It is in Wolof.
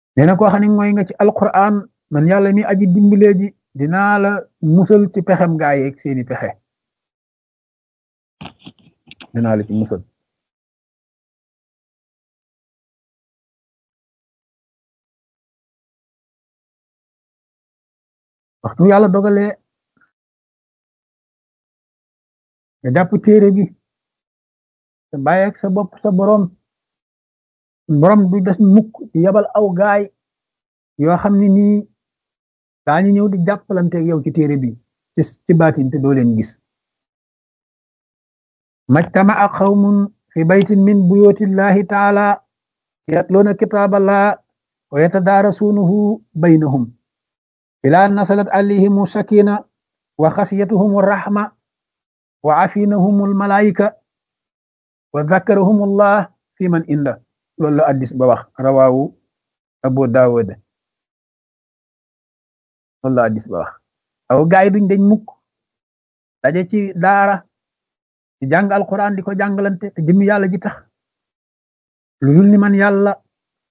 nee na koo xam ne mooy nga ci alquran man yàlla mi aji dimbalee ji dinaa la musal ci pexem gaa yeeg seeni pexe dinaa la ci musal waxtu yàlla dogalee nga jàpp téere bi te bàyyi ak sa bopp sa borom borom du des mukk ci yabal aw gaay yoo xam ne nii daañu ñëw di jàppalante ak yow ci téere bi ci ci baatin te doo leen gis majtama'a qawmun fi baytin min buyutillahi taala yatluuna kitaaballah wa yatadaarasuunahu baynahum ilaa nasalat alayhimu sakina wa xasiyatuhum rahma wa afinahumul malaayika wa zakarahumullah fi man inda loolu la addis ba wax rawaawu abu daawud loolu la addis ba wax aw gaay duñ dañ mukk daje ci daara di jàng alquran di ko jàngalante te jëmmi yàlla ji tax lu dul ni man yàlla